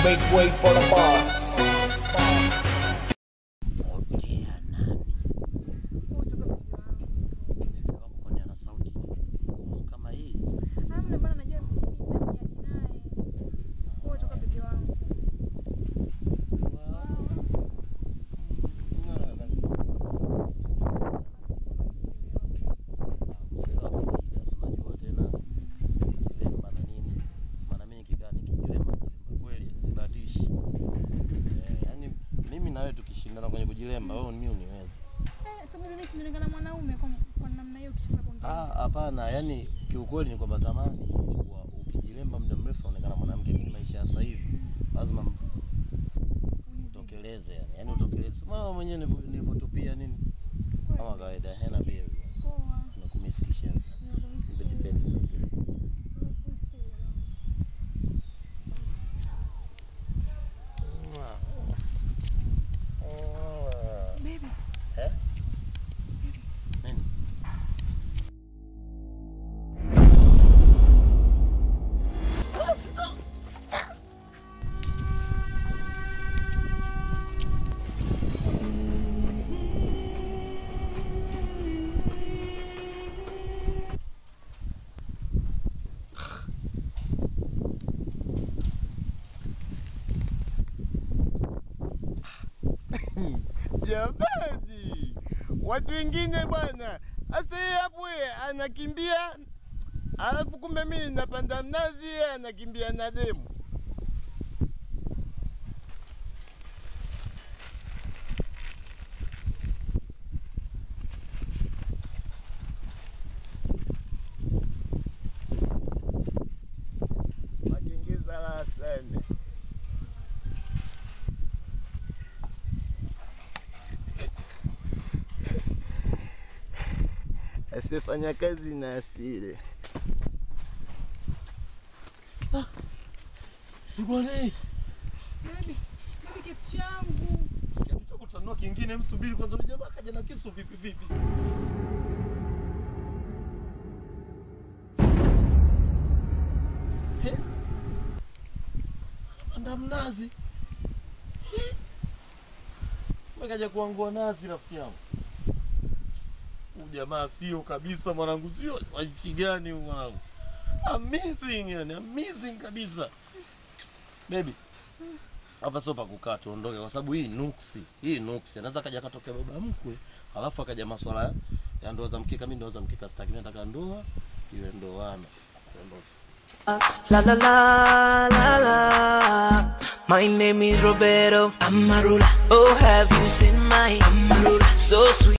Make way for the boss. Potea nani? Bebe wako kwani ana sauti ngumu kama hii? Kuchelewa kawaida, si unajua tena kilemba na nini. Maana mimi nikikaa nikijilemba nikilemba kweli sibatishi. Eh, yaani mimi na wewe tukishindana kwenye kujilemba, wewe mimi uniwezi. Ah, hapana, yani kiukweli ni kwamba zamani ilikuwa ukijilemba muda mrefu unaonekana mwanamke, lakini maisha ya sasa hivi lazima utokeleze yani, yani utokeleze. Mama mwenyewe nilivyo- nilivyotupia nini kama kawaida, hena pia tunakumisikisha depende basi. Eh? Nini? Jamani, watu wengine bwana, asa yeye hapo yeye anakimbia, alafu kumbe mimi napanda mnazi, yeye anakimbia na demu. Makengeza la sana. asiyefanya kazi na asile. Bwana eh, kitu cha kutanua kingine, msubiri kwanza, yule jamaa kaja na kisu vipi vipi. Eh? Anapanda mnazi. Eh? Kaja kuangua nazi rafiki yangu. Huyu jamaa sio kabisa mwanangu, sio wa nchi gani huyu mwanangu? Amazing yani, amazing kabisa. Baby, hapa sio pa kukaa tuondoke, kwa sababu hii nuksi, hii nuksi. Anaweza kaja katokea baba mkwe, alafu akaja maswala ya- ya ndoa za mkeka. Mimi ndoa za mkeka sitaki, mimi nataka ndoa iwe ndoana. Tuondoke. La la la la la. My name is Roberto Amarula. Oh, have you seen my Amarula? So sweet.